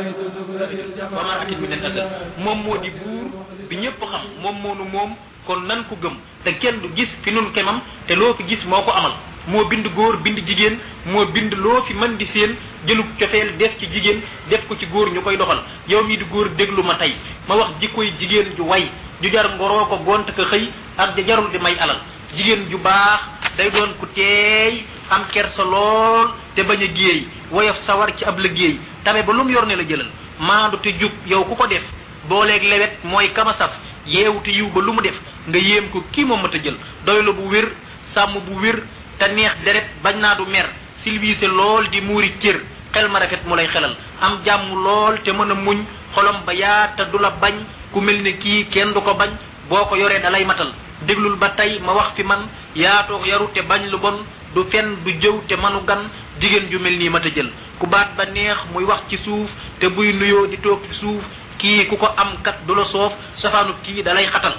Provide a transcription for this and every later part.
wa ma atit min al azal moom moo di buur bi ñëpp xam moom moo nu moom kon nan ko gëm te kenn du gis fi nun kemam te loo fi gis moo ko amal moo bind góor bind jigéen moo bind loo fi mën di seen jëlug cofeel def ci jigéen def ko ci góor ñu koy doxal yow mii di góor déglu ma tey ma wax jikkoy jigéen ju way ju jar ngoroo ko gont ko xëy ak ja jarul di may alal jigéen ju baax day doon ku teey am kersa lool te bañ a géey woyof sawar ci ab liggéey tabe ba lu mu yor ne la jëlal maandu te jub yow ku ko def booleeg lewet mooy kama saf yeewu te yiw ba lu mu def nga yéem ko kii moom mat a jël doylu bu wér sàmm bu wér te neex deret bañ naa du mer silviise lool di muuri cër xel ma rafet mu lay xelal am jàmm lool te mën a muñ xolom ba yaa te du la bañ ku mel ne kii kenn du ko bañ boo ko yoree dalay matal déglul ba tey ma wax fi man yaatoo yaru te bañ lu bon du fen du jëw te manu gan jigéen ju mel nii mat a jël ku baat ba neex muy wax ci suuf te buy nuyoo di toog ci suuf kii ku ko am kat du la soof safaanu kii dalay xatal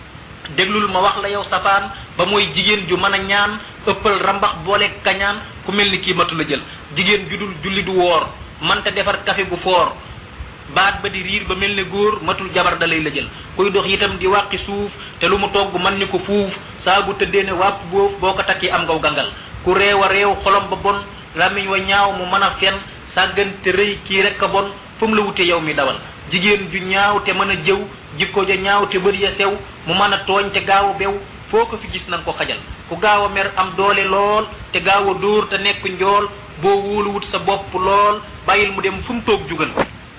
déglul ma wax la yow safaan ba mooy jigéen ju mën a ñaan ëppal rambax boole kañaan ku mel ni kii matu la jël jigéen ju dul julli du woor mante defar kafe bu foor baat ba di riir ba mel ne góor matul jabar dalay la jël kuy dox itam di wàqi suuf te lu mu togg man ni ko fuuf saa bu tëddee ne wàpp boof boo ko takkee am ngaw gangal ku réew a réew xolom ba bon lamiñ wa ñaaw mu mën a fen sàggante rëy kii rek a bon fu mu la wute yow mi dawal jigéen ju ñaaw te mën a jëw jikko ja ñaaw te bëri ya sew mu mën a tooñ te gaaw a bew foo ko fi gis nan ko xajal ku gaaw a mer am doole lool te gaaw a dóor te nekk njool boo wóoluwut sa bopp lool bàyyil mu dem fu mu toog jugal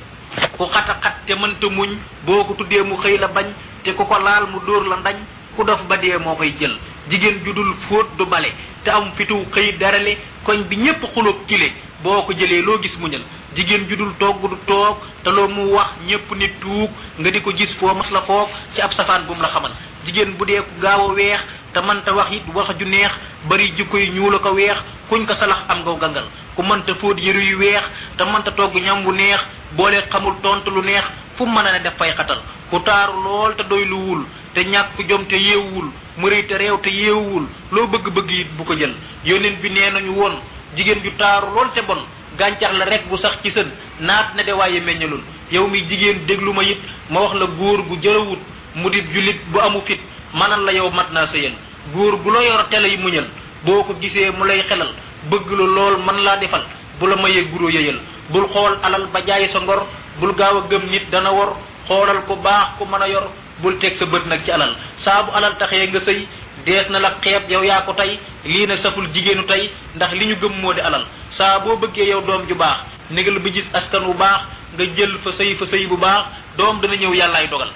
ku xata xat te mënta muñ boo ko tuddee mu xëy la bañ te ku ko laal mu dóor la ndañ ku dof ba dee moo koy jël jigéen ju dul fóot du bale te am fitu xëy darale koñ bi ñépp xulóog kile boo ko jëlee loo gis muñal jigéen ju dul togg du toog te loo mu wax ñépp ni tuug nga di ko gis foo mas la foof ci ab safaan bu mu la xamal jigéen bu dee ku gaaw a weex te mënta wax it wax ju neex bari jikko yi ñuul a ko weex kuñ ko salax am ngaw gangal ku mënta fóot yëru yu weex te mënta togg ñam bu neex boole xamul tontu lu neex fu mu mën a ne def fay xatal ku taaru lool te doy lu wul te ñàkk jom te yeewul mu rëy te réew te yeewul loo bëgg-bëgg it bu ko jël yóneen bi nee nañu woon jigéen ju taaru lool te bon gàncax la rek bu sax ci sën naat na de waaye meññalul yow mi jigéen déglu ma it ma wax la góor gu jëlawut mu di julit bu amu fit manal la yow mat naa sëyal góor gu la yor tele yi muñal boo ko gisee mu lay xelal bëgg la lool man laa defal bu la mayee guro yëyal bul xool alal ba jaay sa ngor bul gaaw a gëm nit dana wor xoolal ku baax ku mën a yor bul teg sa bët nag ci alal saa bu alal taxee nga sëy dees na la xeeb yow yaa ko tey lii nag saful jigéenu tey ndax li ñu gëm moo di alal saa boo bëggee yow doom ju baax négal bi gis askan wu baax nga jël fa sëy fa sëy bu baax doom dana ñëw yàllaay dogal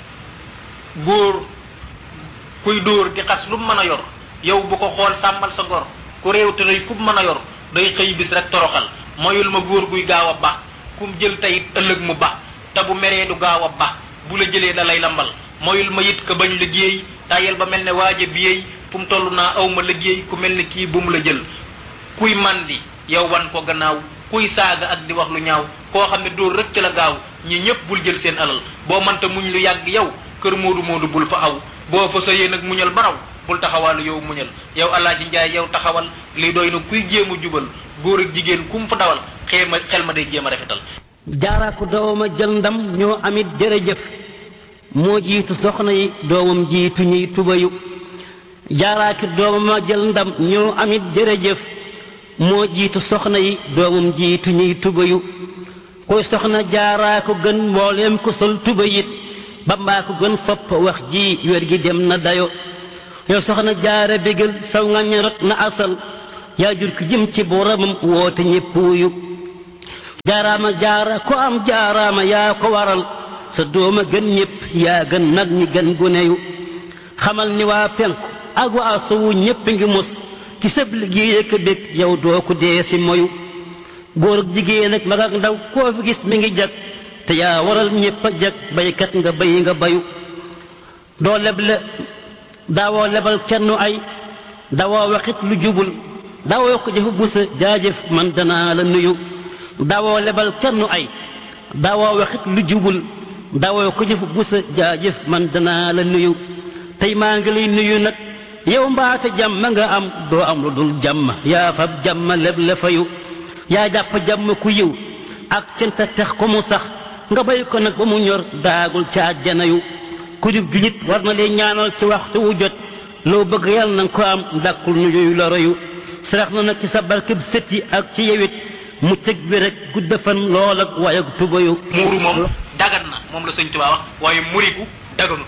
góor kuy dóor di xas lu mu mën a yor yow bu ko xool sàmmal sa ngor ku réew te rëy ku mu mën a yor day xëy bis rek toroxal moyul ma góor guy gaaw a ba kum jël tey ëllëg mu ba te bu meree du gaaw a ba bu la jëlee da lay lambal moyul ma it ka bañ liggéey tayel ba mel ne waaja biyey fu mu toll naa aw ma liggéey ku mel ne kii bu mu la jël kuy mandi yow wan ko gannaaw kuy saaga ak di wax lu ñaaw koo xam ne dóor rek ci la gaaw ñi ñëpp bul jël seen alal boo mënta muñ lu yàgg yow kër moodu moodu bul fa aw boo fa sëyee nag muñal baraw bul taxawaalu yow muñal yow alaaji njaay yow taxawal li doy na kuy jéem a jubal góor ak jigéen kum fa dawal xeema xel ma day jéem a rafetal jaara ko dooma jël ndam ñoo amit jërëjëf moo jiitu soxna yi doomam jiitu ñuy tubayu jaaraaki doomama jël ndam ñoo amit jërëjëf moo jiitu soxna yi doomam jiitu ñuy tubayu koy soxna jaaraa ko gën mbooleem ko sol tubayit bambaa ko gën fopp wax ji wér gi dem na dayo yow soxna jaara bégal saw nga ñorot na asal yaa jur ki jëm ci boromam woote ñépp wuyu jaaraama jaara ko am jaaraama yaa ko waral sa dooma gën ñépp yaa gën nag ñi gën guneyu xamal ni waa penku ak waa sowu ñépp ngi mos ci sëb liggéey ak bég yow doo ko dee si moyu góor ak jigéen ak mag ak ndaw koo fi gis mi ngi jag te yaa waral ñépp a jag baykat nga bay nga bayu doo leble daawoo lebal kenn ay dawoo waxit lu jubul dawoo ko jëfu busa jaajëf man danaa la nuyu dawoo lebal kenn ay dawoo waxit lu jubul dawoo ko jëfu busa jaajëf man danaa la nuyu tey maa ngi lay nuyu nag yow mbaate jàmm nga am doo am lu dul jàmm yaa fab jàmm leb la fayu yaa jàpp jàmm ku yiw ak canta tax ko mu sax nga bay ko nag ba mu ñor daagul ca àjjana yu ku jub julit war na leen ñaanal ci waxtu wu jot loo bëgg yàlla na nga ko am dàkkul ñu yooyu la royu sarax na nag ci sa barkeb sët yi ak ci yewit mu tëg bi rek gudda fan lool ak waaye ak tubayu muuru moom dagan na moom la sëñ Tuubaa wax waaye muriku daganut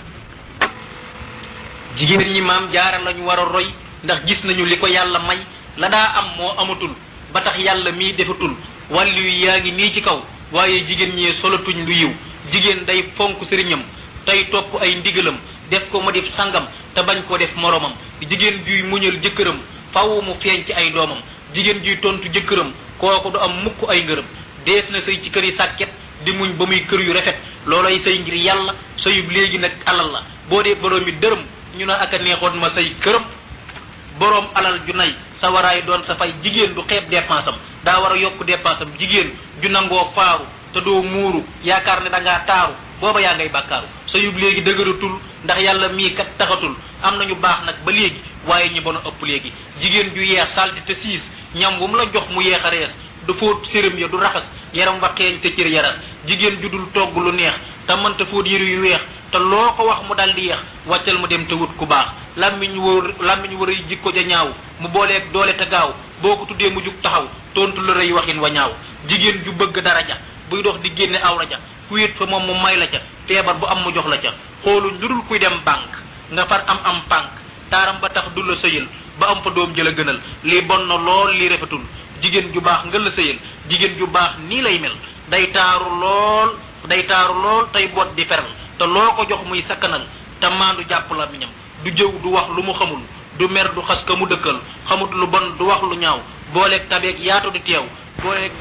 jigéen ñi maam jaara lañu war a roy ndax gis nañu li ko yàlla may la daa am moo amatul ba tax yàlla mii defatul wàllu yu yaa ngi nii ci kaw waaye jigéen ñee solatuñ lu yiw jigéen day fonk sëriñam tey topp ay ndigalam def ko ma def sangam te bañ ko def moromam jigéen juy muñal jëkkëram faw mu feeñ ci ay doomam jigéen juy tontu jëkkëram kooku du am mukk ay ngërëm dees na sëy ci kër yi sàkket di muñ ba muy kër yu rafet loolay sëy ngir yàlla sëyub léegi nag alal la boo dee borom mi dërëm ñu ne ak a neexoon ma say këram boroom alal ju nay sa waraay doon sa fay jigéen du xeeb dépense am daa war a yokk dépense am jigéen ju nangoo faaru te doo muuru yaakaar ne da ngaa taaru booba yaa ngay bàkkaaru sa yub léegi dëgëratul ndax yàlla mii kat taxatul am nañu baax nag ba léegi waaye ñi bon a ëpp léegi jigéen ju yeex salti te siis ñam bu mu la jox mu yeex a rees du fóot séram ya du raxas yaram wa xeeñ te cër yaras jigéen ju dul togg lu neex te mënta fóot yëru yu weex te loo ko wax mu dal di yeex wàccal mu dem te wut ku baax làmmiñ wër làmmiñ wër yi jikko ja ñaaw mu booleeg doole te gaaw boo ko tuddee mu jug taxaw tontu la rëy waxin wa ñaaw jigéen ju bëgg daraja buy dox di génne awra ja ku wéet fa moom mu may la ca feebar bu am mu jox la ca xooluñ lu dul kuy dem banque nga far am am pànk taaram ba tax du la sëyal ba am fa doom jëla gënal lii bon na lool lii rafetul jigéen ju baax nga la sëyal jigéen ju baax nii lay mel day taaru lool day taaru lool tey boot di feral te loo ko jox muy sakkanal te maandu jàpp la miñam du jëw du wax lu mu xamul du mer du xas ka mu dëkkal xamut lu bon du wax lu ñaaw booleeg tabeeg yaatu di teew booleeg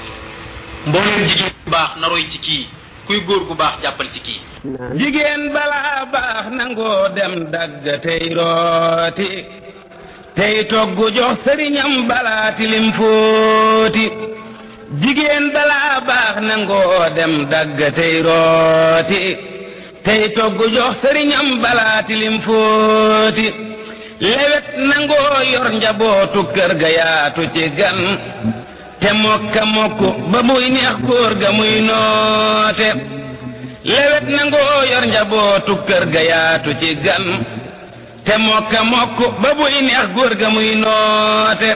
mbooleem jigéen bu baax na roy ci kii kuy góor gu baax jàppal ci kii jigéen balaa baax nangoo dem dagg tey rooti tey togg jox sëriñam balaa tilim fóoti jigéen balaa baax nangoo dem dagg tey rooti tey togg jox sëriñam balaa tilim fóoti lewet nangoo yor njabootu kër ga yaatu ci gan te mokka mokk ba muy neex góor ga muy noote lewet nangoo yor njabootu kër ga yaatu ci gan te mokka mokk ba muy neex góor ga muy noote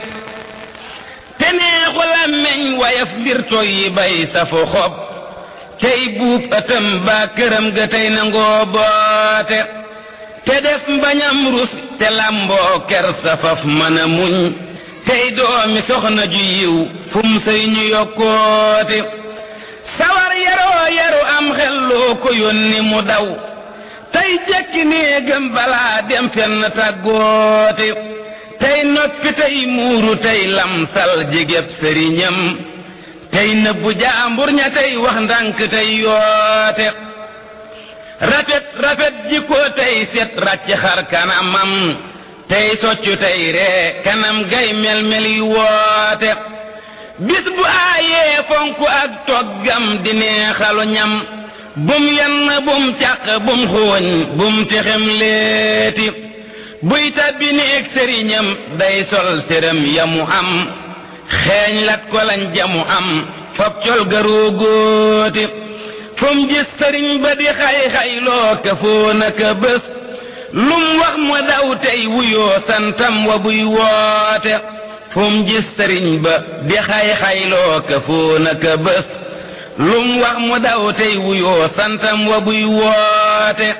te neexu làmmeñ wayaf mbir toy yi bay safu xob tey buub ëtëm baa këram ga tey nangoo boote te def mbañam rus te lamboo ker safaf mën a muñ tey doomi soxna ju yiw fum sëy ñu yokkoote sawar yaroo yaru am xel loo ko yónni mu daw tey jekki néegam balaa dem fenn tàggoote tey noppi tey muuru tey lamsal jigéb sëriñam tey nëbbu jaambur ña tey wax ndànk tey yoote rafet rafet jikko tey set ràcc xar kanamam tey soccu tey ree kanam gay mel-mel yi woote bis bu aayee fonku ak toggam di neexalu ñam bum yenn bum càq bum xooñ bum texem leeti buy tabbi néeg sëriñam day sol séram yamu am xeeñ lat ko lañ jamu am fab col garoo góoti fum gis sëriñ ba di xay-xay loo ka foo naka bés lum wax mu daw tey wuyoo santam wa buy woote fum gis sëriñ ba di xay-xay loo ka foo naka bés lum wax mu daw tey wuyoo santam wa buy woote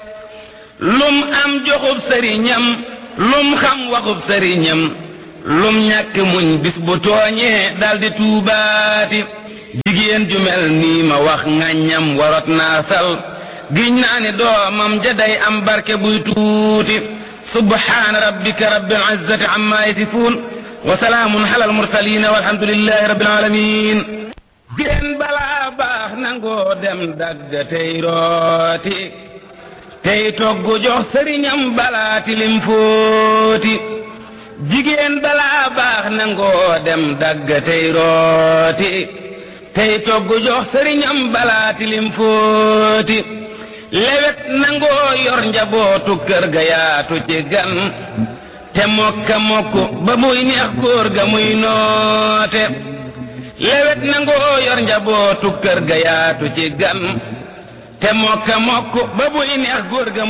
lum am joxub sëriñam lum xam waxub sëriñam lum ñàkk muñ bis bu tooñee daldi tuubaati jigéen ju mel nii ma wax ŋàññam warot naa sal giñ naa ni doomam ja day am barke buy tuuti subhaana rabbika rabbil izzati amma yasifuun wa salaamun alal mursaliin walhamdulillahi rabbil aalamiin jigéen balaa baax nangoo dem dagg tey rooti tey togg jox sëriñam balaa tilim fóoti jigéen balaa baax nangoo dem dagg tey rooti tey togg jox sëriñam balaa tilim fóoti lewet nangoo yor njabootu kër ga yaatu ci gan te mokka mokk ba muy neex góor ga muy noote lewet nangoo yor njabootu kër ga yaatu ci gan te mokka mokk ba buy neex góor ga